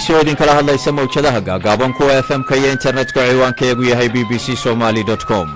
c oo idinkala hadlaysa mawjadaha gaagaaban kuwa f m-ka iyo internetka ciwaankaeegu yahay b b c somaly com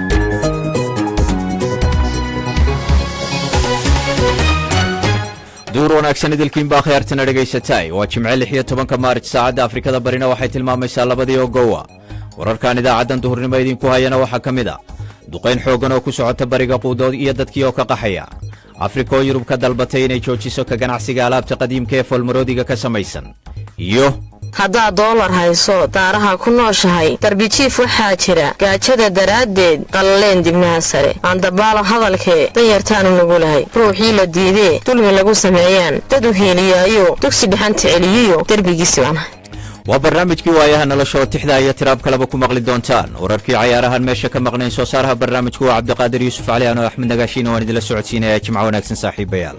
duur wanaagsan idilkiin baa khiyaartana dhegaysatay waa jimce lix iyo tobanka maarij saacadda afrikada barina waxay tilmaamaysaa labadii oo gowa wararkan idaacaddan duhurnimo idinku hayana waxaa ka mid a duqayn xooggan oo ku socota bariga quudood iyo dadkii oo ka qaxaya afrika oo yurub ka dalbatay inay joojiso ka ganacsiga alaabta qadiimka ee foolmaroodiga ka samaysan iyo haddaad doolar hayso daaraha ku nooshahay darbijiif waxaa jira gaajada daraaddeed qallaleen dibnaha sare aandabaalo hadalkee danyartaanu nugu lahay ruuxii la diidee dulmi lagu sameeyaan dad u hiiliyaayo dugsi dhexanta celiyiyo derbigiisi baanahay waa barnaamijkii waayaha nolosha oo tixda iyo tiraab kaleba ku maqli doontaan wararkii cayaarahan meesha ka maqnayn soo saaraha barnaamijku waa cabdiqaadir yuusuf cali ano axmed nagaashiina waan idinla socodsiinaya jimco wanaagsan saaxiibayaal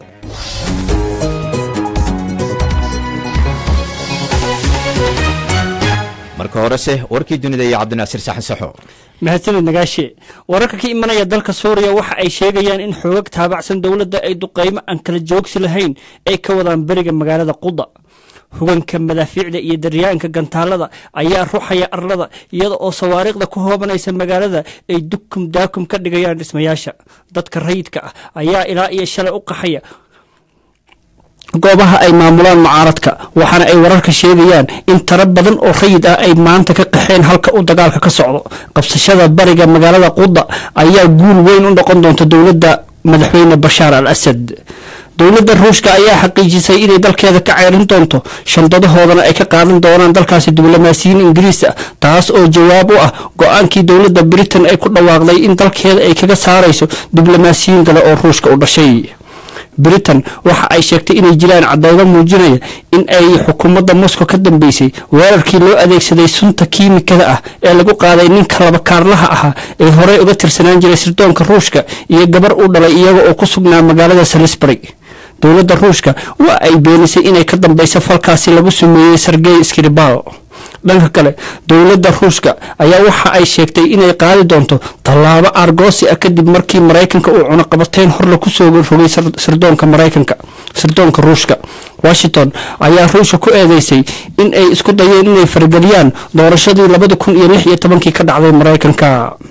marka horese warkii dunida iyo cabdinaasiir saxan saxo mahadsanid nagaashe wararka ka imanaya dalka suuriya waxa ay sheegayaan in xoogag taabacsan dowladda ay duqaymo aan kala joogsi lahayn ay ka wadaan beriga magaalada quda huganka madaafiicda iyo daryaanka gantaalada ayaa ruxaya arlada iyada oo sawaariikhda ku hoobanaysa magaalada ay dukum daakum ka dhigayaan dhismayaasha dadka rayidka ah ayaa ilaa iyo shalay u qaxaya goobaha ay maamulaan mucaaradka waxaana ay wararka sheegayaan in tiro badan oo rayid ah ay maanta ka qaxeen halka uu dagaalka ka socdo qabsashada bariga magaalada quda ayaa guul weyn u noqon doonta dowladda madaxweyne bashaar al asad dowladda ruushka ayaa xaqiijisay inay dalkeeda ka ceyrin doonto shandadahoodana ay ka qaadan doonaan dalkaasi diblomaasiyiin ingiriis ah taas oo jawaab u ah go-aankii dowladda britain ay ku dhawaaqday in dalkeeda ay kaga saarayso diblomaasiyiin kale oo ruushka u dhashay britain waxa ay sheegtay inay jiraan cadeydo muujinaya in ay xukuumadda moscow ka dambeysay weerarkii loo adeegsaday sunta kiimikada ah ee lagu qaaday ninka laba kaarlaha ahaa ee horey uga tirsanaan jiray sirdoonka ruushka iyo gabar u dhalay iyaga oo ku sugnaa magaalada salisbury dowladda ruushka waa ay beenisay inay ka dambeyso falkaasi lagu sameeyey sergey skribal dhanka kale dowladda ruushka ayaa waxa ay sheegtay inay qaadi doonto tallaabo argoosi ah kadib markii maraykanka uu cunaqabateyn horle kusoo rogay sirdoonka maraykanka sirdoonka ruushka washington ayaa ruushka ku eedeysay in ay isku dayeen inay farageliyaan doorashadii labada kun iyo lix iyo tobankii ka dhacday maraykanka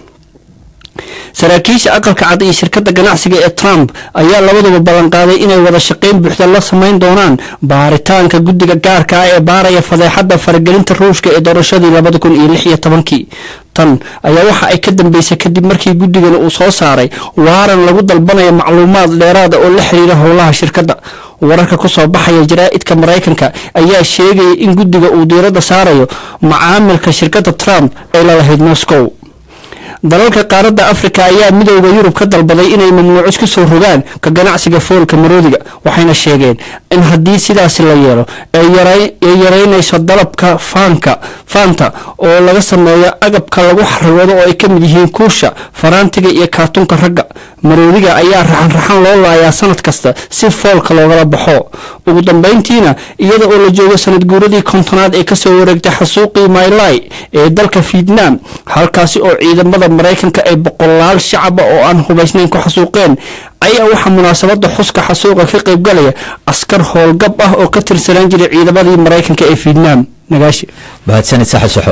saraakiisha aqalka cad iyo shirkadda ganacsiga ee trump ayaa labaduba ballanqaaday inay wada shaqayn buuxda la samayn doonaan baaritaanka guddiga gaarka ah ee baaraya fadeexadda faragelinta ruushka ee doorashadii labada kun iyo lix iyo tobankii tan ayaa waxa ay ka dambeysay kadib markii guddigana uu soo saaray waaran lagu dalbanayo macluumaad dheeraada oo la xiriira howlaha shirkadda wararka kusoo baxaya jaraa'idka maraykanka ayaa sheegaya in guddiga uu diiradda saarayo macaamilka shirkadda trump ay lalahayd moscow dalalka qaaradda afrika ayaa midooda yurub ka dalbaday inay mamnuucis ku soo rogaan ka ganacsiga foolka maroodiga waxayna sheegeen in haddii sidaasi la yeelo ay yareynayso dalabka faanka faanta oo laga sameeyo agabka lagu xarigoodo oo ay ka mid yihiin kuusha faraantiga iyo kaartunka ragga maroodiga ayaa raxan-raxan loo laayaa sanad kasta si foolka loogala baxo ugu dambeyntiina iyada oo la joogo sanad guuradii kontonaad ee kasoo wareegtay xasuuqii maylai ee dalka vietnam halkaasi oo ciidamada maraykanka ay boqolaal shacaba oo aan hubaysnayn ku xasuuqeen ayaa waxaa munaasabada xuska xasuuqa ka qaybgalaya askar howlgab ah oo ka tirsanaan jiray ciidamadii maraykanka ee vietnam nagaashi mahadsanid saxa saxo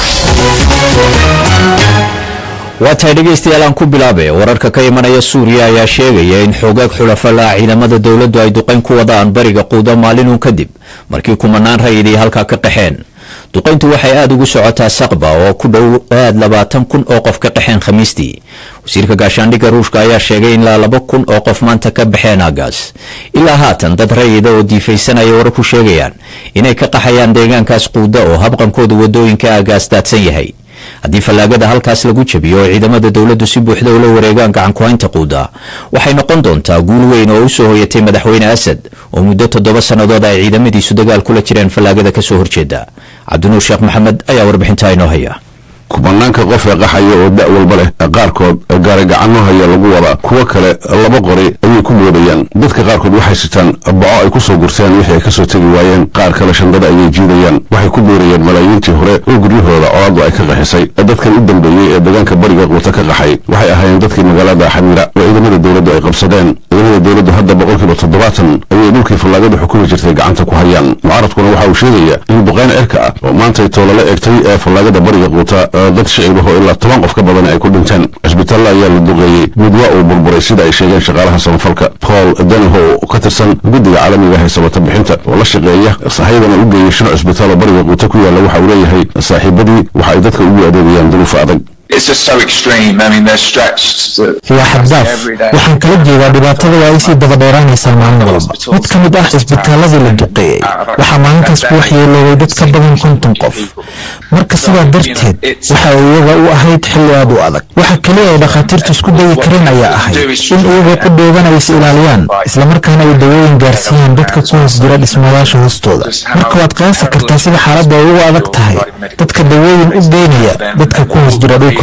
waa tahay dhegaystayaal aan ku bilaabe wararka ka imanaya suuriya ayaa sheegaya in xoogaag xulafala ciidamada dowladdu ay duqayn ku wadaan bariga quudo maalinun kadib markii kumanaan rayidii halkaa ka qaxeen duqayntu waxay aada ugu socotaa saqba oo ku dhow aad labaatan kun oo qof ka qaxeen khamiistii wasiirka gaashaandhigga ruushka ayaa sheegay in ilaa laba kun oo qof maanta ka baxeen aagaas ilaa haatan dad rayida oo diifaysanaya warar ku sheegayaan inay ka qaxayaan deegaankaas quuda oo habqankooda wadooyinka aagaas daadsan yahay haddii fallaagada halkaas lagu jabiyo oo ciidamada dowladdu si buuxda ula wareegaan gacankuhaynta quuda waxay noqon doontaa guul weyn oo u soo hoyatay madaxweyne asad oo muddo toddoba sannadood ay ciidamadiisu dagaal kula jireen fallaagada ka soo horjeeda cabdinuur sheekh maxamed ayaa warbixintaa inoo haya kubanaanka qof ee qaxaya oo da' walba leh qaarkood gaarigacano haya lagu wadaa kuwo kale laba qori ayay ku moodayaan dadka qaarkood waxay sitaan baco ay ku soo gurteen wixii ay ka soo tegi waayeen qaar kale shandada ayay jiidayaan waxay ku ku beerayeen malaayiintii hore oo guryahooda colaadu ay ka qaxisay dadkan u dambeeyey ee deegaanka bariga quuta ka qaxay waxay ahaayeen dadkii magaalada xamira oo ciidamada dowladdu ay qabsadeen ciidamada dowladdu hadda boqolkiiba toddobaatan ayay dhulkii fallaagadu xukumi jirtay gacanta ku hayaan mucaaradkuna waxa uu sheegaya in duqayn cirka ah oo maantay toolala egtay ee fallaagada bariga quuta dad shicibaho ilaa toban qof ka badan ay ku dhinteen cisbitaalla ayaa la duqeeyey mid waa uu burburay sida ay sheegeen shaqaalaha samafalka paul danahow ka tirsan guddiga caalamiga ah ee sabata bixinta oo la shaqeeya sahayadana u geeyey shan cisbitaal oo bariga quuta ku yaalla waxa uu leeyahay saaxiibadii waxa ay dadka ugu adeegayaan duruufa adag waa xaddaaf waxaan kala jeedaa dhibaatada waa ay sii dabadheeraanaysaa maalin walba mid ka mid ah cisbitaaladii la duqeeyey waxaa maalintaas ku waxyeeloobay dad ka badan konton qof marka sidaa darteed waxa iyaga u ahayd xilli aad u adag waxa keliya ay dhakhaatiirtu isku dayi kareen ayaa ahayd in iyagoo ku dheegan ay is ilaaliyaan islamarkaana ay dawooyin gaarsiiyaan dadka ku hoos jira dhismayaasha hoostooda marka waad qiyaasi kartaa sida xaaladda ay ugu adag tahay dadka dawooyin u geynaya dadka ku hoos jira dhulka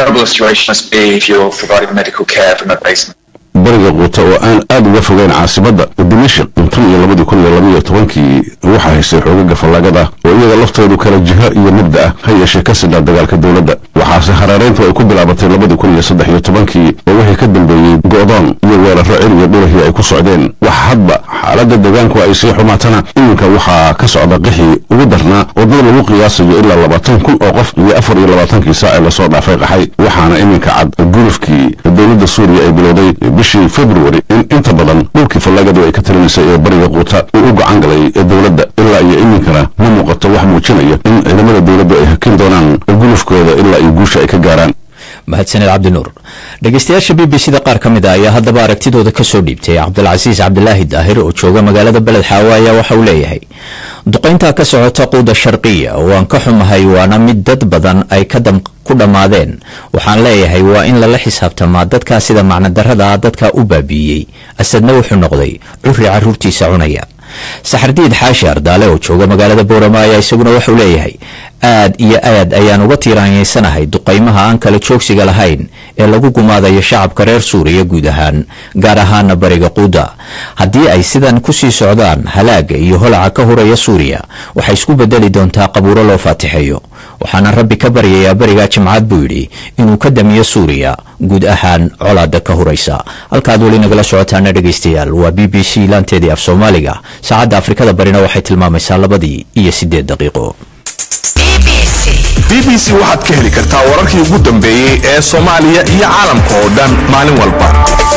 bariga quuta oo aan aad uga fogeyn caasimadda dimashik intan iyo labadii kun iyo labaiyo tobankii waxaa haystay xoogaga fallaagada oo iyaga laftoodu kala jiho iyo mabda ah ha yeeshee ka sidhaa dagaalka dowladda waxaase hareerayntu ay ku bilaabatay labadii kun iyo saddex iyo tobankii oo wixii ka dambeeyey go'doon iyo weerarro cir iyo dhulahii ay ku socdeen wax hadba xaaladda deegaanku ay sii xumaatana iminka waxaa ka socda qixii ugu darnaa oo dad lagu qiyaasayo ilaa labaatan kun oo qof iyo afar iyo labaatankii saac ee lasoo dhaafay qaxay waxaana iminka cad gulufkii dowladda suuriya ay bilowday bishii februari in inta badan dhulkii fallaagadu ay ka talinaysay ee bariga quuta uu u gacan galay dowladda ilaa iyo iminkana ma muuqato wax muujinaya in ciidamada dowladdu ay hakin doonaan gulufkooda ilaa iyo guusha ay ka gaaraan mahadsaned cabdinuur dhegeystayaasha b b c da qaar ka mid a ayaa haddaba aragtidooda ka soo dhiibtay cabdilcasiis cabdilaahi daahir oo jooga magaalada beled xaawo ayaa waxa uu leeyahay duqayntaa ka socota quuda sharqiya oo aan ka xumahay waana mid dad badan ay ku dhammaadeen waxaan leeyahay waa in lala xisaabtamaa dadkaa sida macnodarrada ah dadkaa u baabi'iyey asadna wuxuu noqday curri carruurtiisa cunaya saxardiid xaashi ardaale oo jooga magaalada boorama ayaa isaguna wuxuu leeyahay aad iyo aad ayaan uga tiiraanyaysanahay duqaymaha aan kala joogsiga lahayn ee lagu gumaadayo shacabka reer suuriya guud ahaan gaar ahaana bariga quuda haddii ay sidan kusii socdaan halaaga iyo holaca ka huraya suuriya waxay isku bedeli doontaa qabuuro loo faatixeeyo waxaana rabbi ka baryayaa berigaa jimcaad buu yidhi inuu ka damiyo suuriya guud ahaan colaada ka huraysa halkaad weli nagala socotaana dhegaystayaal waa b b c laanteedii af soomaaliga saacadda afrikada barina waxay tilmaamaysaa labadii iyo siddeed daqiiqo b b c waxaad ka heli kartaa wararkii ugu dambeeyey ee soomaaliya iyo caalamka oo dhan maalin walba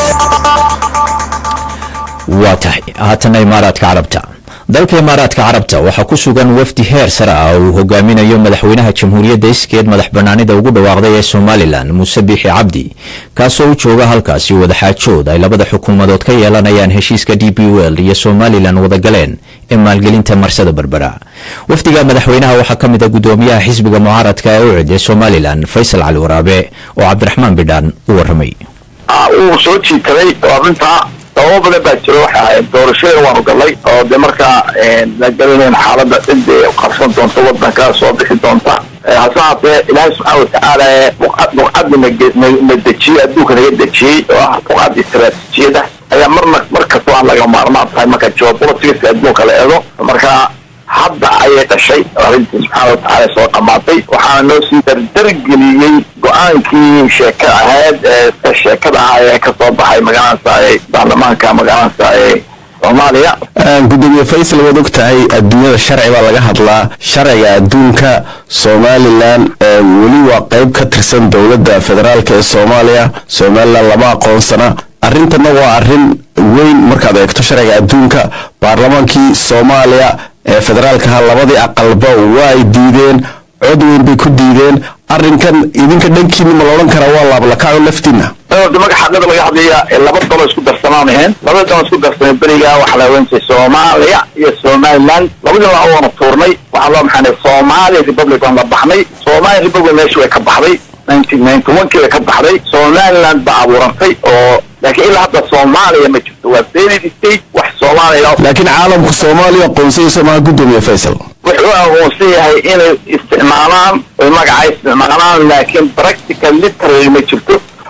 waa tahay haatana imaaraadka carabta dalka imaaraadka carabta waxaa ku sugan wafdi heer sare ah oo uu hogaaminayo madaxweynaha jamhuuriyadda iskeed madax banaanida ugu dhawaaqday ee somalilan muuse biixi cabdi kaasoo u jooga halkaasi wadaxaajood ay labada xukuumadood ka yeelanayaan heshiiska d b wel iyo somalilan wadagaleen ee maalgelinta marsada berbera wafdiga madaxweynaha waxaa ka mid a gudoomiyaha xisbiga mucaaradka ee u cid ee somalilan faysal cali waraabe oo cabdiraxmaan bidhaan u waramay uu soo jiitaday oo arrintaa sababo badan baa jiro waxa ahayd doorashooyin waanu galnay oo de markaa la gelinayn xaaladda cidda qabsan doonta wadanka soo bixi doonta hase haatee ilaahay subxaana watacaala ee buqcadda na dejiyey adduunka naga dejiyey oo ah buqcadda istaraatiijiyada ayaa marna mar kastoo aan laga maarmaan tahay marka geopoliticska adduunka la eego marka hadda ayay dhashay arrintii subxaana watacaala soo dhammaatay waxaana noo sii dardargeliyey go-aankii sheeka ahayd ee sheekada ah ee kasoo baxay magaranaysa ee baarlamaanka magaranaysa ee soomaaliya gudoomiye faysal waad og tahay adduunyada sharci baa laga hadlaa sharciga adduunka somalilan weli waa qayb ka tirsan dowladda federaalk ee soomaaliya somalilan lama aqoonsana arrintana waa arrin weyn markaad eegto sharciga adduunka baarlamaankii soomaaliya ee federaalkaha labadii aqalba waa ay diideen cod weyn bay ku diideen arrinkan idinka dhankiina ma la odhan karaa waa laablakaco laftiina magaca xaqada laga hadlaya laba dalo isku darsanaan ahayn labada dalo isku darsanay beriga waxaa la ohan jiray soomaaliya iyo somaliland labadii la waana tuurnay waxaa loo maxaanay somalia republic waan la baxnay somalia republic meesha way ka baxday nineteen ninety one kii way ka baxday somaliland baa abuurantay oo laakiin ilaa hadda soomaaliya ma jirto waa failed state wax soomaaliya laakiin caalamku soomaaliya aqoonsayso maha gudoomiye faysal wuxuu aqoonsan yahay inay isticmaalaan oy magaca isticmaalaan laakiin practical literally ma jirto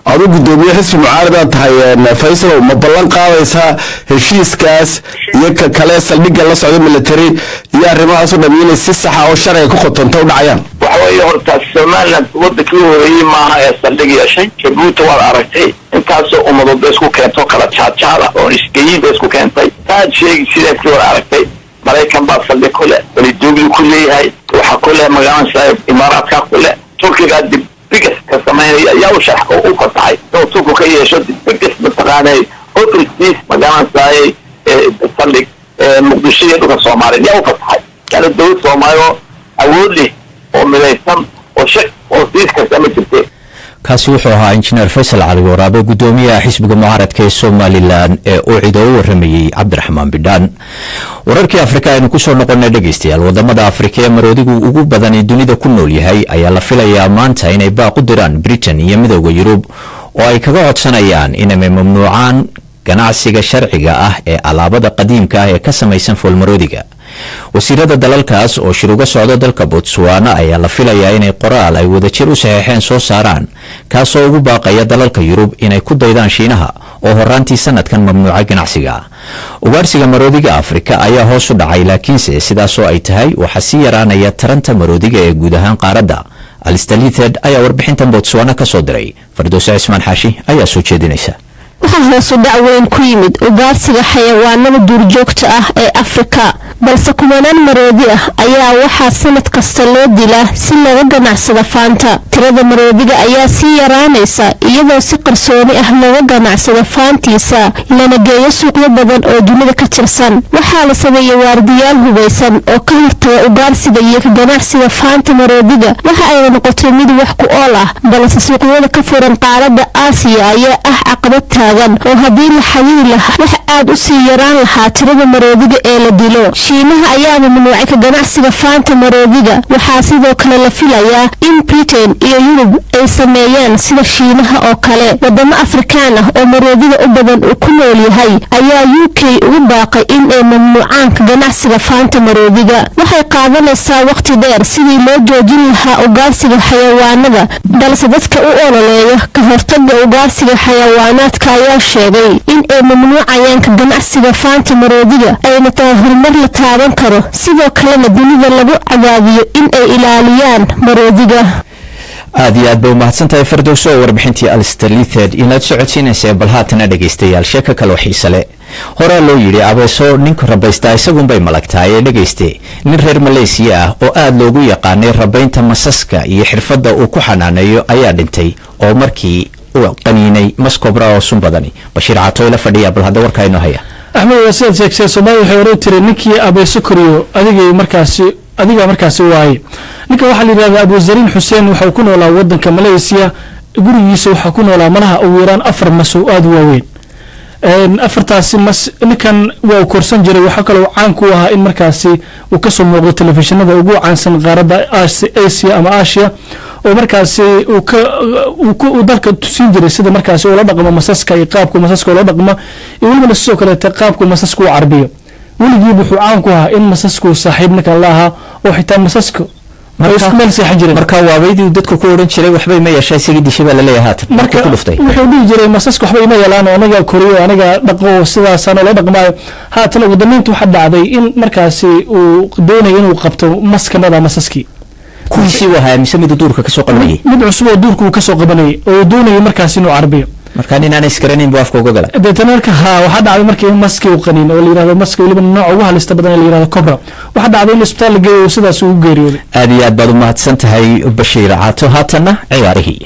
adu gudoomiye xisbi mucaaradaad tahay faysalow ma ballan qaadaysaa heshiiskaas iyo ka kale saldhigga la socda military iyo arrimahaas o dham inay si saxa oo sharciga ku qotonta u dhacayaan waxa weeye horta somaliland wadankii horeeyey maaha ee saldhig yeeshay jabuuti waad aragtay intaasoo ummadood bay isku keento kala jaadjaada oo isgeyin bay isku keentay taad sheegi sideedkii waad aragtay maraykan baa saldhig ku leh welidoogli ku leeyahay waxaa ku leh magaalada imaaraadka ku leh turkigaa dib bigas ka samaynaya ayaa u sharax u fasaxay inuu turku ka yeesho dib bigas mataqaanay ofristiis magaaladaay saldhig muqdisho iyo dhulka soomaaliya yaa u fasaxay yani dawlad soomaali oo awood leh oo midaysan oo shak oo siis kasta ma jirte kaasi wuxuu ahaa injineer faysal cali waraabe gudoomiyaha xisbiga mucaaradka ee somalilan ee uu cido u waramayey cabdiraxmaan bidhaan wararkii afrika aynu kusoo noqonay dhegaystayaal wadamada afrika ee maroodigu ugu badan dunida ku nool yahay ayaa la filayaa maanta inay baaq u diraan britain iyo midooda yurub oo ay kaga codsanayaan inay mamnuucaan ganacsiga sharciga ah ee alaabada qadiimka ah ee ka samaysan foolmaroodiga wasiirada dalalkaas oo shir uga socda dalka botswana ayaa la filayaa inay qoraal ay wadajir u saxeexeen soo saaraan kaasoo ugu baaqaya dalalka yurub inay ku daydaan shiinaha oo horaantii sanadkan mamnuuca ganacsiga ugaarsiga maroodiga afrika ayaa hoos u dhacay laakiinse sidaasoo ay tahay waxaa sii yaraanaya taranta maroodiga ee guud ahaan qaaradda alistalited ayaa warbixintan botswana ka soo diray fardowse cismaan xaashi ayaa soo jeedinaysa waxaa hoosu dhac weyn ku yimid ugaarsiga xayawaanada duurjoogta ah ee afrika balse kumanaan maroodi ah ayaa waxaa sanad kasta loo dilaa si laga ganacsado faanta tirada maroodiga ayaa sii yaraanaysa iyadoo si qarsooni ah looga ganacsado faantiisa lana geeyo suuqyo badan oo dunida ka tirsan waxaa la sameeyey waardiyaal hubaysan oo ka hortaga ugaarsiga iyo ka ganacsiga faanta maroodiga waxa ayna noqotay mid wax ku ool ah balse suuqyada ka furan qaaradda aasiya ayaa ah caqabad taagan oo haddii la xadidi lahaa wax aad u sii yaraan lahaa tirada maroodiga ee la dilo shiinaha ayaa mamnuucay ka ganacsiga faanta maroodiga waxaa sidoo kale la filayaa in britain iyo yurub ay sameeyaan sida shiinaha oo kale wadamo afrikaan ah oo maroodiga u badan uu ku nool yahay ayaa u k ugu baaqay in ay mamnuucaan ka ganacsiga faanta maroodiga waxay qaadanaysaa waqti dheer sidii loo joojin lahaa ugaarsiga xayawaanada balse dadka u ololeeya ka hortaga ugaarsiga xayawaanaadka ayaa sheegay in ay mamnuucayaan ka ganacsiga faanta maroodiga ayna tahay horumar la taaban karo sidoo kalena dunida lagu cadaadiyo in ay ilaaliyaan maroodiga aad iyo aad bay umahadsantahay fardowso oo warbixintii alstalithed inaad socodsiinaysa bal haatana dhegaystayaal sheeko kaloo xiise le horaa loo yidhi abeeso ninka rabaystaa isagunbay malagtahay ee dhegayste nin reer maleysiya ah oo aad loogu yaqaanay rabaynta masaska iyo xirfadda uu ku xanaaneeyo ayaa dhintay oo markii uu qaniinay maskobra oo sun badani bashiir catoy la fadhiya bal hadda warkaa inoo haya axmed waa sidaad sheegtay soomaaliya waxay oran tiri ninkii abeeso koriyo adigay markaasi adigaa markaasi waaye ninka waxaa la yidhahdaa abuzariin xuseen waxau ku noolaa wadanka maleysiya gurigiisa waxaa ku noolaa malaha ugu yaraan afar mas oo aada u waaweyn afartaasi mas ninkan waa uu korsan jiray waxaa kaloo caan ku ahaa in markaasi uu kasoo muuqdo telefishinada ugu caansan qaaradda asia ama asia oo markaasi uu ka uu dalka tusin jiray sida markaasi ula dhaqmo masaska iyo qaabka masaska ula dhaqmo iyo welibana sidoo kaleete qaabka masaska u carbiyo weligiiba wuxuu caan ku ahaa in masasku saaxiib ninkan la ahaa oo xitaa masaska ay isku meel seexan jireen marka waabaydii dadku ku odhan jiray waxbay ma yeeshaa isagii dishay baa laleeyahay haatan marka ku dhuftay wuxuu dhihi jiray masaska waxba ima yeelaan oo anaga koriyo anaga dhaqo sidaasaan la dhaqmaayo haatan ugu dambeynta waxaa dhacday in markaasi uu doonayo inuu qabto mas kamida masaskii kuwiisii u ahaa mise mid duurka kasoo qabanayay mid cusub oo duurka uu kasoo qabanayay oo uu doonayo markaasi inuu carbiyo marka nin aan isgaranayn buu afka uga gala deetana marka ha waxaa dhacday markii in maskii uu qaniin oo la yirahdo maska weliba nooca ugu halista badan ee la yirahdo cobra waxaa dhacday in isbitaal la geeyo sidaas ugu geeriyooday aad iyo aad baad u mahadsan tahay bashiir caato haatanna ciyaarihii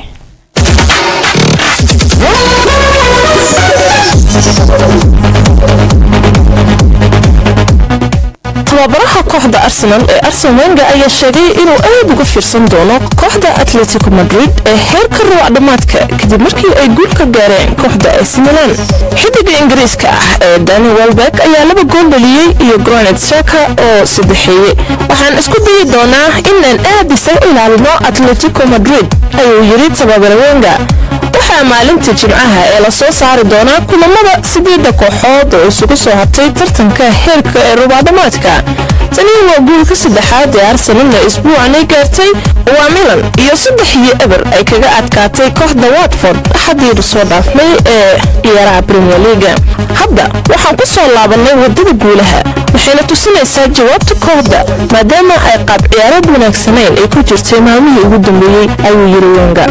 tababaraha kooxda arsenal ee arsen wenga ayaa sheegay inuu aad uga fiirsan doono kooxda atletico madrid ee heerka ruwac dhammaadka kadib markii ay guul ka gaareen kooxda ac milan xidiga ingiriiska ah ee dani welbeck ayaa laba gool dhaliyey iyo gronet saka oo saddexeeye waxaan isku dayi doonaa inaan aad isaga ilaalino atletico madrid ayuu yidhi tababare wenga waxaa maalinta jimcaha ee lasoo saari doonaa kulamada sideedda kooxood oo isugu soo hartay tartanka heerka ee rubaadamaadka tani waa guulka saddexaad ee arsenalna isbuucan ay gaartay waa milan iyo saddex iyo eber ay kaga adkaatay kooxda watford axadiiru soo dhaafmay ee ciyaaraha premier leaga hadda waxaan ku soo laabanay wadada guulaha waxayna tusinaysaa jawaabta kooxda maadaama ay qaab ciyaarad wanaagsanayn ay ku jirtay maalmihii ugu dambeeyey ayuu yiri wenga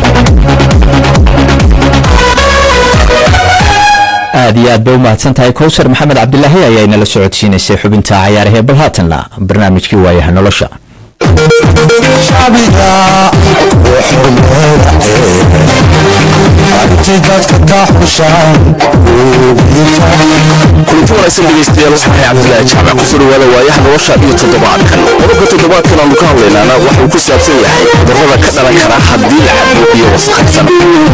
aad iyo aad bay u mahadsan tahay kowsar maxamed cabdilaahi ayaa inala socodsiinaysay xubinta cayaarahee bal haatanna barnaamijkii waayaha nolosha kulanti wanaagsan dhegeystayaal waxaan ahay cabdilaahi jaamac ku soo dhawaada waayaha nolosha iyo toddobaadkan qodobka toddobaadkan aanu ka hadlaynaana waxuu ku saabsan yahay cudurrada ka dhalan kara haddii la cabo iyo wasaqaysan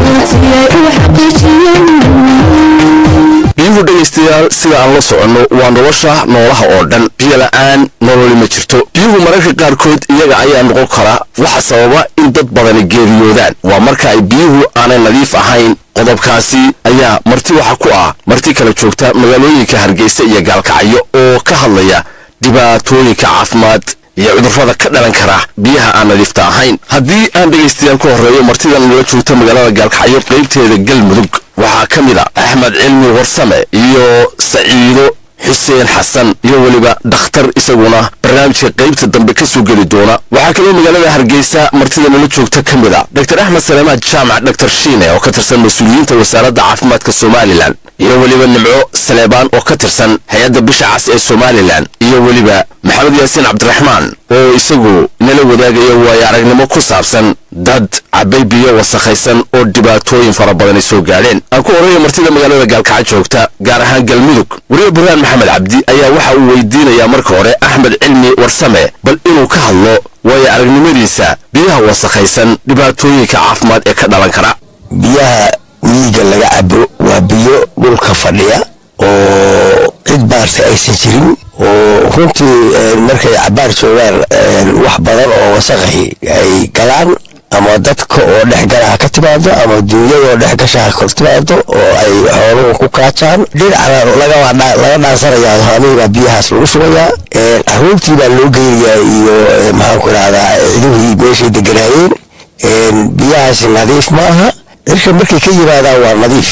biyuhu dhegaystayaal sida aan la soconno waa nolosha noolaha oo dhan biyo la'aan nololi ma jirto biyuhu mararka qaarkood iyaga ayaa noqon kara waxa sababa in dad badani geeriyoodaan waa marka ay biyuhu aanay nadiif ahayn qodobkaasi ayaa marti waxa ku ah marti kala joogta magaalooyinka hargeysa iyo gaalkacyo oo ka hadlaya dhibaatooyinka caafimaad iyo cudurrada ka dhalan kara biyaha aan nadiifta ahayn haddii aan dhegaystayaal ka horreeyo martidan nala joogta magaalada gaalkacyo qaybteeda galmudug waxaa ka mid a axmed cilmi warsame iyo saciido xuseen xasan iyo weliba dhakhtar isaguna barnaamijka qaybta dambe ka soo geli doona waxaa kaloo magaalada hargeysa martida nala joogta ka mid a dr axmed salemaad jaamac dr shiine oo ka tirsan mas-uuliyiinta wasaaradda caafimaadka somalilan iyo weliba nimco saleebaan oo ka tirsan hay-adda bisha cas ee somalilan iyo weliba maxamed yaasiin cabdiraxmaan oo isagu nala wadaagaya waayo aragnimo ku saabsan dad cabay biyo wasakhaysan oo dhibaatooyin fara badani soo gaadheen aan ku horreeya martida magaalada gaalkaca joogta gaar ahaan galmudug wariye burhaan maxamed cabdi ayaa waxa uu weydiinayaa marka hore axmed cilmi warsame bal inuu ka hadlo waayo aragnimadiisa biyaha wasakhaysan dhibaatooyinka caafimaad ee ka dhalan kara biyaha miyiga laga cabo waa biyo dhulka fadhiya oo cid baarta aysan jirin oo runtii markay cabaar joogaan wax badan oo wasaqahi ay galaan ama dadka oo dhexgalaha ka timaado ama duunyada oo dhexgashaha ka timaado oo ay xooluhu ku kaajaan dhinacna laga dhaansanayaa haaniibaa biyahaas lagu shugayaa caruurtii baa loo geynayaa iyo maxaanku idhahdaa ciduhii meeshay deganaayeen biyahaasi nadiif ma aha cirka markay ka yimaadaan waa nadiif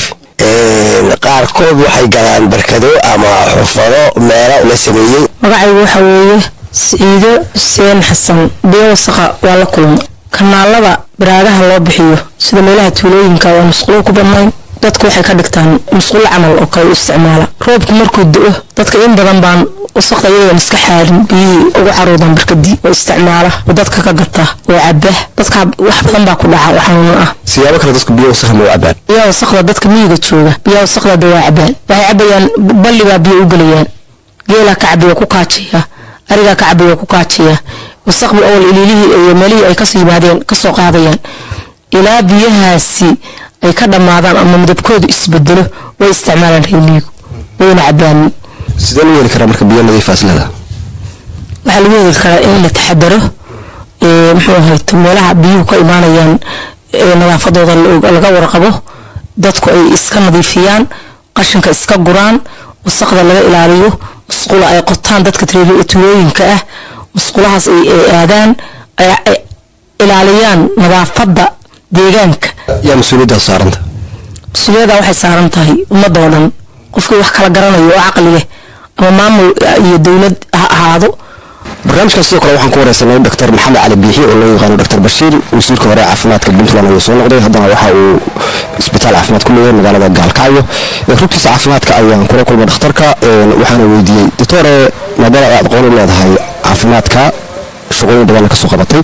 qaarkood waxay galaan barkado ama xufado meelo la sameeyey magacaygu waxa weeye siciido xuseen xasan biyo wasaqa waa la kulma kanaalada baraagaha loo bixiyo sida meelaha tuulooyinka waa musqulo ku badnayn dadku waxay ka dhigtaan musqulo camal oo kale u isticmaala roobku markuu do-o dadka in badan baan wasaqda iyadoon iska xaarin biyihii ugu caruudan barkadii oo isticmaala oo dadka ka gata oo caba dadka wax badan baa ku dhaca oo xanuun ah siyaabo kale dadku biyo wasakha ma u cabaan biyaha wasaqda dadka miyiga jooga biyaha wasaqda de waa cabaan waxay cabayaan balli baa biyo u gelayaan geelaa ka cabaya ku kaajaya arigaa ka cabaya ku kaajaya wasaqbi awal iliilihii iyo meelihii ay kasoo yimaadeen kasoo qaadayaan ilaa biyahaasi ay ka dhammaadaan ama midabkoodu isbedelo way isticmaalaan reemiyigu wayna cabaan sidee lagu heli karaa marka biyo nadiifaas leeda waxaa lagu heli karaa in la taxadaro muxuu ahayto meelaha biyuhu ka imaanayaan nadaafadooda laga warqabo dadku ay iska nadiifiyaan qashinka iska guraan wasaqda laga ilaaliyo musqulo ay qotaan dadka tuulooyinka ah musqulahaas ay aadaan ay ilaaliyaan nadaafadda deegaanka yaa mas-uuliyaddaas saaranta mas-uuliyadda waxay saaran tahay ummadoo dhan qofkii wax kala garanayo oo caqli leh ama maamul iyo dowlad ha ahaado barnaamijkan sidoo kale waxaan ku wareysanay dr maxamed cali biixi oo loo yaqaano dr bashiir wasiirka hore ee caafimaadka puntland ayuu soo noqday haddana waxa uu isbitaal caafimaad ku leeyahay magaalada gaalkacyo rugtiisa caafimaadka ayaan kula kulmay dhakhtarka waxaana weydiiyey doctore maadaama aad aqoon u leedahay caafimaadka shaqooyin badanna kasoo qabatay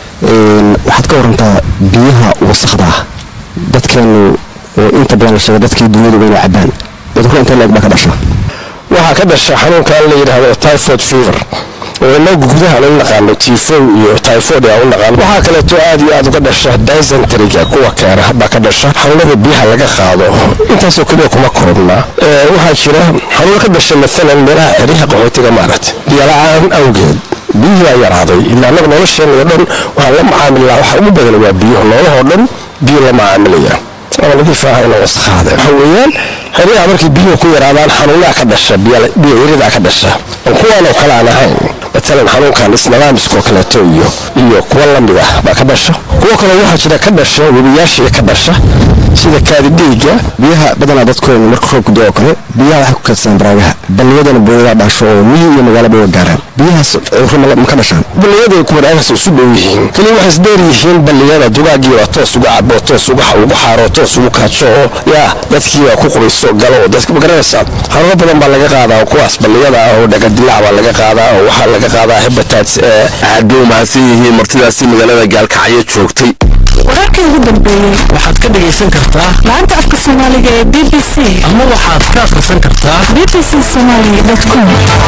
waxaad ka warantaa biyaha wasakda ah dadkeenu oo inta badan la sheega dadkii dunyadu inay cabaan cudurro intee leeg baa ka dhasha waxaa ka dhasha xanuunkan la yidhaahdo typhoid fever oo inagu gudaha lagu naqaano tifow iyo typhoid aa u naqaano waxaa kaleeto aad iyo aad uga dhasha dysenteriga kuwa keena baa ka dhasha xanuunada biyaha laga qaado intaasoo keliya kuma koobnaa waxaa jira xanuun ka dhasha maalan meelaha xeryaha qaxootiga maaragta biyola-aan awgeed biyihii baa yaraaday ilaa anaga nolosheena oo dhan waxaan la macaamilnaa waxa ugu badan waa biyo noolahoo dhan biyo la macaamilaya ama nadiif ah inuu wasakhaada waxa weeyaan xeryaha markii biyuhu ku yaraadaan xanuunaha ka dhasha biyo yaridaa ka dhasha oo kuwaanoo kale aan ahayn matalan xanuunkan isnadaamiskoo kaleeto iyo iyo kuwa lamid ah baa ka dhasha kuwo kale waxaa jira ka dhasha webiyaashii ka dhasha sida kaadidhiiga biyaha badanaa dadkooda marka roobku doo kale biyaha waxay ku kaydsadaan baraagaha balliyadana booyadaa dhasho oo miyi iyo magaalaba waa gaaraan biyahaas cudurro ma ka dhashaan balliyada kuwa dhagaas isu dhow yihiin kaliya waxay isdheer yihiin balliyada dugaagii waa toos uga cabo toos uga ugu xaaro toos ugu kaajo oo yaa dadkii waa ku qubayso galo oo dadka ma garanaysaa xanuuno badan baa laga qaadaa kuwaas balliyada ah oo dhagadilaac baa laga qaadaa oo waxaa laga qaadaa hebatats aad bay umahadsan yihiin martidaasi magaalada gaalkacyo joogtay wararkii ugu dambeeyey waxaad ka dhegaysan kartaa laanta afka soomaaliga ee b b c ama waxaad ka akhrisan kartaa b b c somali com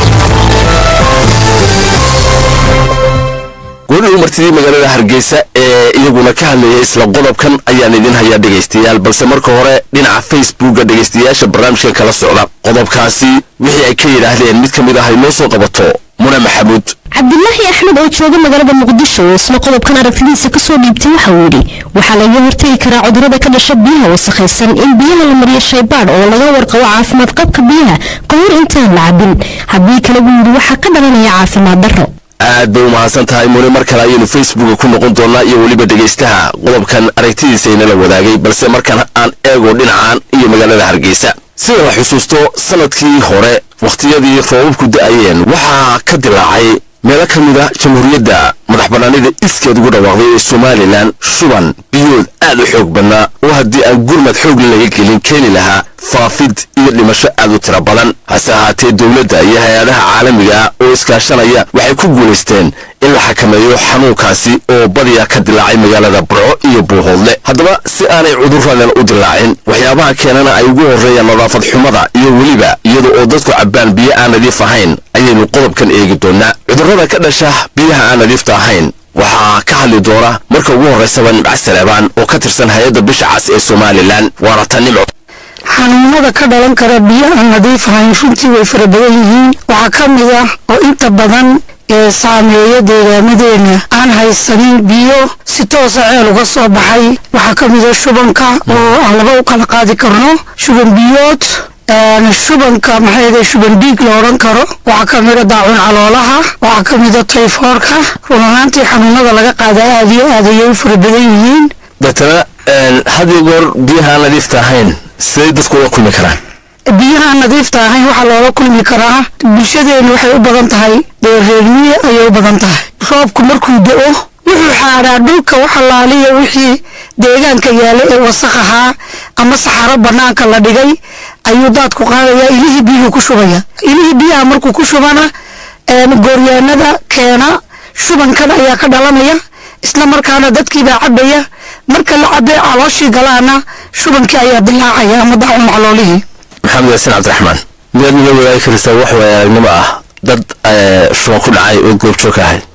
goodhow martidii magaalada hargeysa ee iyaguna ka hadlayay isla qodobkan ayaan idin hayaa dhegaystayaal balse marka hore dhinaca facebooka dhegaystayaasha barnaamijkan kala socda qodobkaasi wixii ay ka yidhaahdeen mid ka mid ah ay noo soo qabato muna maxamuud cabdilaahi axmed oo jooga magaalada muqdisho oo isla qodobkan aragtidiisa kasoo dhiibtay waxa uu yidhi waxaa laga hortegi karaa cudurada ka dhasha biyaha wasakhaysan in biyaha la mariyo shaybaadh oo laga warqabo caafimaad qabka biyaha ka hor intaan la cabin haddii kale buu yidhi waxaa ka dhalanaya caafimaad darro aad bay umahadsan tahay mune mar kale ayaynu facebooka ku noqon doonaa iyo weliba dhegaystaha qodobkan aragtidiisa inala wadaagay balse markan aan eego dhinacan iyo magaalada hargeysa sida la xusuusto sanadkii hore wakhtiyadii roobabku da-ayeen waxaa ka dilaacay meelo ka mid a jamhuuriyadda madax bannaanida iskeed ugu dhawaaqday ee somalilan shuban biyood aad u xoog badnaa oo haddii aan gurmad xoog laga gelin keeni lahaa faafid iyo dhimasho aad u tiro badan hase ahaatee dowladda iyo hay-adaha caalamiga oo iskaashanaya waxay ku guulaysteen in la xakameeyo xanuunkaasi oo badiya ka dilaacay magaalada burco iyo buuhoodle haddaba si aanay cuduradan u dilaacin waxyaabaha keenana ay ugu horreeyaan nadaafad xumada iyo weliba iyada oo dadku cabbaan biyo aan nadiif ahayn ayaynu qodobkan eegi doonaa cudurrada ka dhasha biyaha aan nadiifta ahayn waxaa ka hadli doona marka ugu horraysaba nimca saleebaan oo ka tirsan hay-adda bisha cas ee somalilan waana ta nimco xanuunada ka dhalan kara biyo aan nadiif ahayn runtii way fara badan yihiin waxaa ka mid ah oo inta badan ee saameeya deegaamadeena aan haysanin biyo si toosa ceel uga soo baxay waxaa ka mid ah shubanka oo aan laba u kala qaadi karno shuban biyood shubanka maxay shuban dhiig la odhan karo waxaa ka mid a daacun caloolaha waxaa ka mid a tayfoorka run ahaantii xanuunada laga qaada aad iyo aad ayay u fara badan yihiin deetana had iyo goor biyaha aan nadiifta ahayn siday dadku uga kulmi karaan biyaha nadiifta ahayn waxaa loola kulmi karaa bulshadeenu waxay u badan tahay dee reermiye ayay u badan tahay roobku markuu da-o wuxuu xaadhaa dhulka waxalaaliya wixii deegaanka yaala ee wasaq ahaa ama saxaro banaanka la dhigay ayuu daadku qaadayaa ilihii biyuhu ku shubaya ilihii biyaha markuu ku shubana gooryaanada keena shubankan ayaa ka dhalanaya isla markaana dadkiibaa cabaya marka la cabe calooshii galaana shubankii ayaa dilaacaya ama daacun caloolihii maxamed yaasin cabdiraxmaan miyaad nala wadaagi karaysaa wax waaya aragnimo ah dad shuban ku dhacay oo goobjoog ka ahayd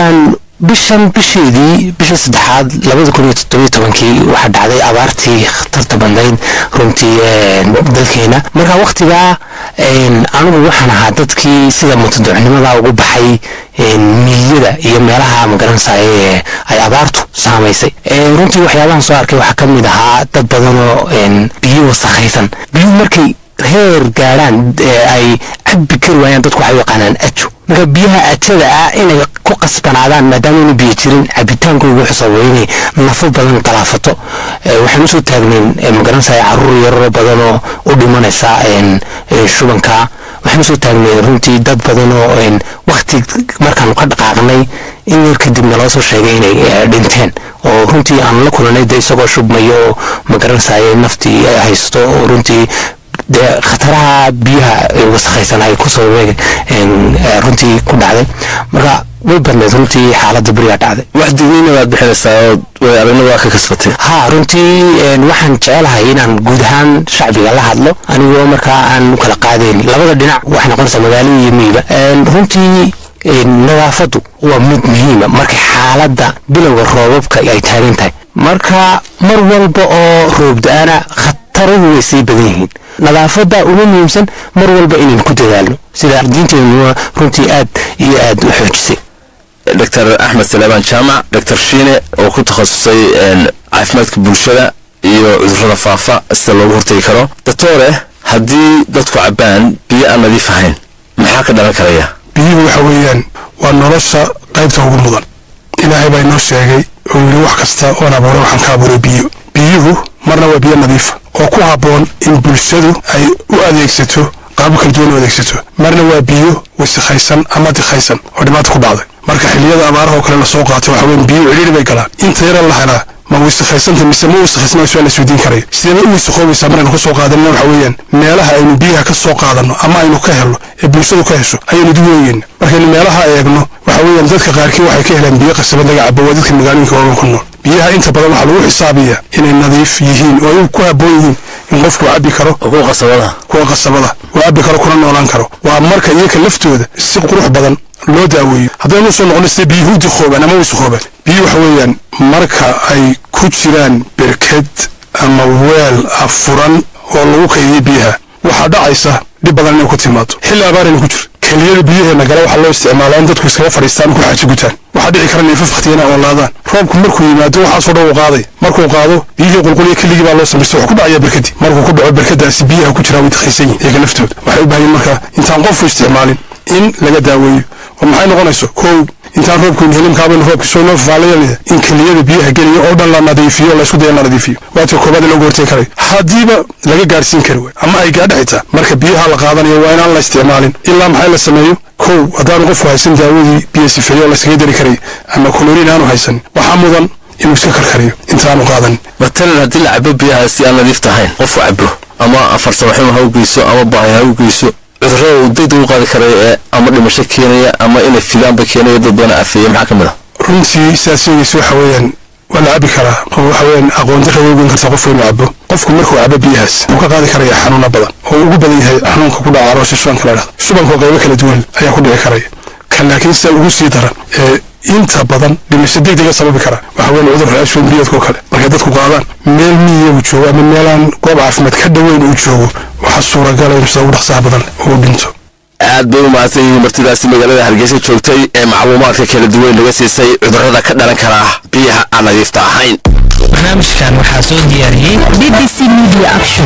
bishan bisheedii bisha saddexaad labada kun iyo toddobiyo tobankii waxaa dhacday abaartii khatarta badnayd runtii dalkeena marka waktigaa anigu waxaan ahaa dadkii sida mutaducnimada ugu baxay miyada iyo meelaha magaranaysaye ay abaartu saamaysay runtii waxyaabahan soo arkay waxaa ka mid ahaa dad badan oo biyo wasakhaysan biyo markay heer gaadhaan ay cabbi kari waayaan dadku waxay u yaqaanaan ajo marka biyaha ajada ah inay ku qasbanaadaan maadaama inu biyo jirin cabitaankooda wuxuu sababay inay nafo badan galaafato waxaan usoo taagnayn magaranaysaa caruur yararo badan oo u dhimanaysa shubanka waxaan usoo taagnay runtii dad badan oo wakti markaanu ka dhaqaaqnay in yar kadibna loo soo sheegay inay dhinteen oo runtii aan la kulanay de isagoo shubmayo oo magaranaysaye naftii ay haysto oo runtii dee khataraha biyaha wasakhaysan ay ku sababeen runtii ku dhacday marka way badneed runtii xaaladda berigaa dhacday wax digniina baad bixinaysaa oo way aragna waa ka kasbatay ha runtii waxaan jecelahay inaan guud ahaan shacbiga la hadlo anigoo markaa aan u kala qaadayn labada dhinac waxay noqonaysaa magaalo iyo miyiba runtii nadaafaddu waa mid muhiima markay xaaladda bilowga roobabka ay taagan tahay marka mar walba oo roob da-ana khataruhu way sii badan yihiin nadaafadda ugu muhiimsan mar walba inaynu ku dadaalno sida diinteenuna runtii aad iyo aad u xoojisay dr axmed salaabaan jaamac dr shiine oo ku takhasusay caafimaadka bulshada iyo cudurrada faafa sida loogu hortegi karo doctore haddii dadku cabbaan biyo aan nadiif ahayn maxaa ka dhalan karaya biyuhu waxa weeyaan waa nolosha qaybta ugu mudan ilaahay baa inoo sheegay oo yidhi wax kasta oon abuuray waxaan ka abuuray biyo biyuhu marna waa biyo nadiifa oo ku habboon in bulshadu ay u adeegsato qaabo kala duwan u adeegsato marna waa biyo wasikhaysan ama dikhaysan oo dhibaato ku dhacday marka xilliyada abaaraha oo kale lasoo qaato waxa weyan biyo cidhiiri bay galaan inta yara la helaa ma wisakhaysanta mise ma wisakhaysna su-aal isweydiin karaya sidee bay u wisakoobaysaa maraynu ka soo qaadanina waxa weeyaan meelaha aynu biyaha ka soo qaadanno ama aynu ka helno ee bulshadu ka hesho ayaynu dib weeyeyna markaynu meelaha eegno waxa weeyaan dadka qaarkii waxay ka helaan biyo qasabad laga cabo waa dadka magaalooyinka waaweyn ku nool biyaha inta badan waxaa lagu xisaabiyaa inay nadiif yihiin oo ay ku habboon yihiin in qofku cabbi karo kuwa qasabada kuwa qasabada uu cabbi karo kuna noolaan karo waa marka iyaka laftooda si qurux badan loo daaweeyo haddaynu usoo noqono sida biyuhu dikhoobaan ama wisakhoobaan biyu waxa weeyaan marka ay ku jiraan berked ama weel afuran oo lagu kaydiyo biyaha waxaa dhacaysa dhib badan inay ku timaado xilli abaarayna ku jiro keliyada biyaheena gale waxaa loo isticmaalaa in dadku iskaga fadhiistaan ku xaaji gutaan waxaa dhici kara neefaf wakhtiyana oolaadaan roobku markuu yimaado waxaasoo dhan uu qaaday markuu qaado biyihii qulquliya keligii baa loo samaystay wuxuu ku dhacayaa berkadii markuu ku dhaco berkadaasi biyaha ku jiraa way dikhaysan yihin iyaga laftooda waxay u baahan marka intaan qofku isticmaalin in laga daaweeyo oo maxay noqonayso kow intaan roobkuyni helimkaabaynu roobka soo noo faalayalida in keliyada biyaha geliya oo dhan la nadiifiyo o laysku daya in la nadiifiyo waata koobaad looga hortegi karayo haddiiba laga gaadhsiin kari waay ama ay gaadha xitaa marka biyaha la qaadanayo waa inaan la isticmaalin ilaa maxay la sameeyo kow haddaanu qofku haysan daawadii biyo sifeeyo oo layskaga dari karay ama koloriin aanu haysanin waxaa mudan inuu iska karkariyo intaanu qaadanin matalan haddii la cabo biyaha si aan nadiif tahayn qofku cabo ama farsamaxumo ha u geyso ama baahi ha u geyso cudurrada uu degdeg u qaadi karaya ee ama dhimasho keenaya ama inay fidaanba keenaya dad badan afeeya maxaa ka mid a runtii sidaad sheegaysa waxa weeyaan waa la cabi karaa oo waxa weeyaan aqoon darra way ogeyn kartaa qofku inuu cabo qofku markuu cabo biyahaas wuu ka qaadi karaya xanuuna badan oo ugu badan yahay xanuunka ku dhaca caloosha shubanka la dhahdo shubanka oo qaybo kala duwan ayaa ku dhici karaya kan laakiin sida ugu sii daran ee inta badan dhimasho degdega sababi kara waxa weyn cudurka ashwan biyoodka oo kale markay dadku qaadaan meel miyiga uu joogo ama meelaan goob caafimaad ka dhoweyn uu joogo waxaa suuragala in sida ugu dhaqsaha badan uu dhinto aad bay u mahadsan yihiin martidaasi magaalada hargeysa joogtay ee macluumaadka kala duwan laga siisay cudurrada ka dhalan kara biyaha aan nadiifta ahayn barnaamijkan waxaa soo diyaariyey b b c media action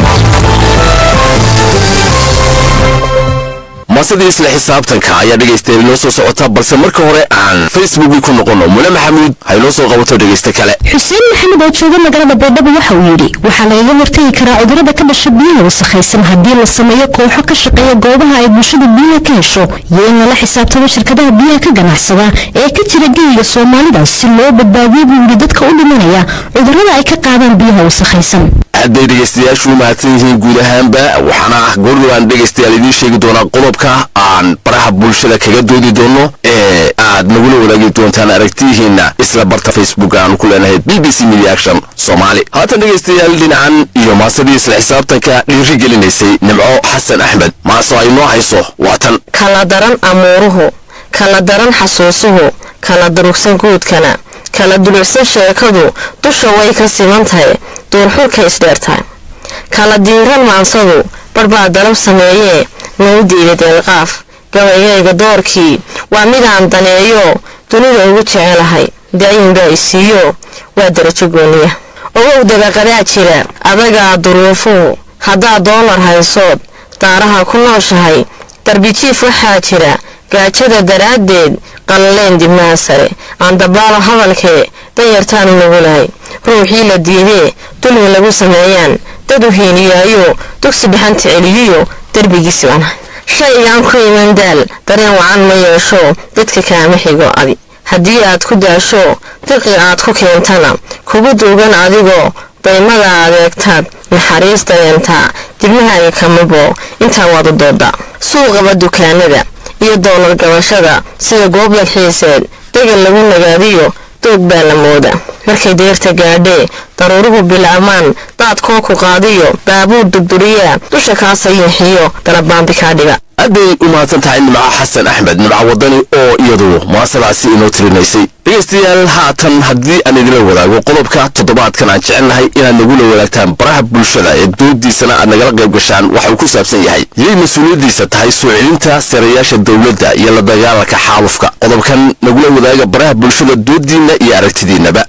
masadii isla xisaabtanka ayaa dhegaystayaal inoo soo socota balse marka hore aan facebookii ku noqono mule maxamuud ha inoo soo qabato dhegaysta kale xuseen maxamed oo jooga magaalada baydhabo waxa uu yidhi waxaa lagaga hortagi karaa cudurrada ka dhasha biyaha wasakhaysan haddii la sameeyo kooxo ka shaqeeya goobaha ay bulshada biyaha ka hesho iyo in lala xisaabtamo shirkadaha biyaha ka ganacsada ee ka jira geyiga soomaalida si loo badbaadiyo buu yidhi dadka u dhimanaya cudurrada ay ka qaadaan biyaha wasakhaysan aad bay dhegaystayaashu u mahadsan yihiin guud ahaanba waxaana ah goordhow aan dhegaystayaal idiin sheegi doonaa qodobka aan baraha bulshada kaga doodi doono ee aad nagula wadaagi doontaan aragtiyihiinna isla barta facebook aanu ku leenahay b b c media action soomaali haatan dhegaystayaal dhinacan iyo maasadii isla xisaabtanka dhiiri gelinaysay nimco xasan axmed maaso ay noo hayso waa tan kala daran amuuruhu kala daran xasuusuhu kala durugsan guudkana kala dulucsan sheekadu dusha way ka siman tahay duurxulka isdheertahay kala diiran maansadu barbaa dalab sameeyee nagu diida deelqaaf gabaygayga doorkii waa midaan daneeyo dunida ugu jecelahay daayinbaa isiiyo waa darajo gooniya ogow dabaqadaa jira adagaa duruufuhu haddaad doolar haysood daaraha ku nooshahay darbijiif waxaa jira gaajada daraaddeed qallaleen dibnaha sare aandabaalo hadalkee danyartaanu nugulahay ruuxii la diidee dulmi lagu sameeyaan dad u hiiniyaayo dugsi dhaxanta celiyiyo derbigiisi banahay shaygaan ku iman daal dareen wacan ma yeesho dadka kaama xigo adi haddii aad ku daasho diqi aad ku keentana kugu duugan adigoo daymada adeegtaad naxariis dareentaa dibnahaaga kamabo intaa waad u dooda suuqaba dukaanada iyo doolar gabashada sida goob dalxiiseed degal lagu nagaadiyo doog baa la mooda markay deerta gaadhee daruuruhu bilaamaan daadkoo ku qaadiyo baabuur durduriyaa dusha kaa sayiixiyo dalabaambi kaa dhiga aad bay u mahadsan tahay nimco xasan axmed nimco wadani oo iyadu maasadaasi inoo tirinaysay dhegaystayaal haatan haddii aan idinla wadaago qodobka toddobaadkan aan jecelnahay inaad nagula wadaagtaan baraha bulshada ee doodiisana aad nagala qayb gashaan waxa uu ku saabsan yahay yay mas-uuliyaddiisa tahay soo celinta sarayaasha dowladda iyo la dagaalanka xaalufka qodobkan nagula wadaaga baraha bulshada doodiinna iyo aragtidiinnaba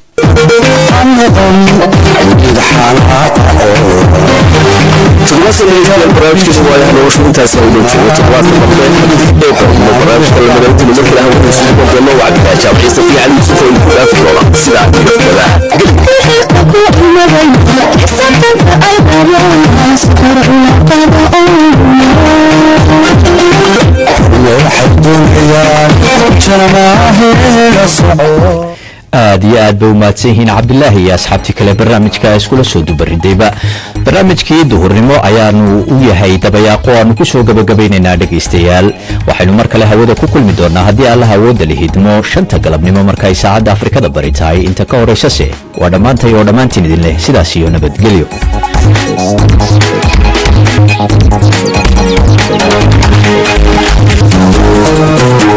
toddoba barnaamijkeedu waayaha noloshu intaas ay dhow joogo toddobaadka dambe ee xogmo barnaamijka la madayntiinu markii la hawadiisa wadano wacdigaa jaamciisa fi cali yusuf oo ku dhaafi doona sidaa iyo aad iyo aad bay u mahadsan yihiin cabdilaahi iyo asxaabtii kale barnaamijka iskula soo dubaridayba barnaamijkii duhurnimo ayaanu u yahay dabayaaqo aanu ku soo gabagabaynaynaa dhegaystayaal waxaynu mar kale hawada ku kulmi doonaa haddii allaha awoodda la hidmo shanta galabnimo markay saacadda afrikada bari tahay inta ka horaysase waa dhammaantay oo dhammaantiin idin leh sidaas iyo nabadgelyo Thank you.